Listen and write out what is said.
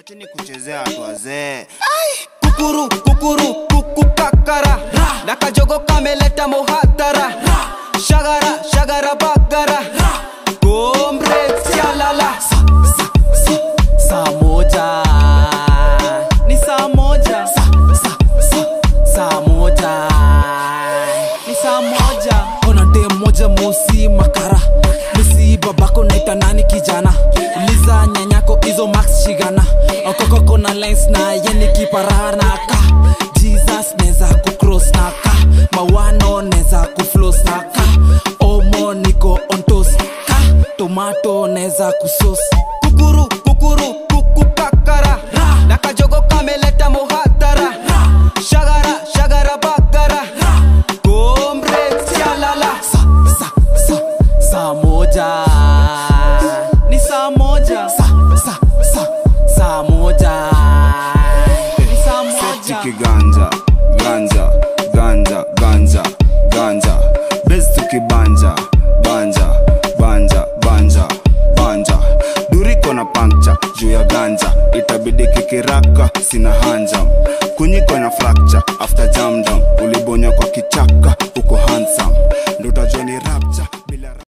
Wacheni kuchezea watu wazee. kukuru kukuru kukukakara na kajogo kameleta muhatara shagara shagara bagara gombre sialala saa moja ni saa moja saa moja ni saa moja ona dem moja mosi makara misi babako naita nani kijana liza nyanyako izo max shigana okokoko na lens na yeni kiparanaka jesus neza kucross naka mawano neza kuflos naka omo niko ontos ka tomato neza kusos kukuru kukuru kukukakara na kajogo kameleta muhatara shagara shagara bagara gombre sialala sa, sa, sa, saa moja ni saa moja sa, sa, sa, saa moja ni saa moja Chiki ganja, ganja, ganja, ganja, ganja. Bez tukibanja, banja, banja, banja, banja. Duriko na pankcha juu ya ganja, itabidi kikiraka, sina hanjam. Kunyiko na fracture after jam jam, ulibonya kwa kichaka.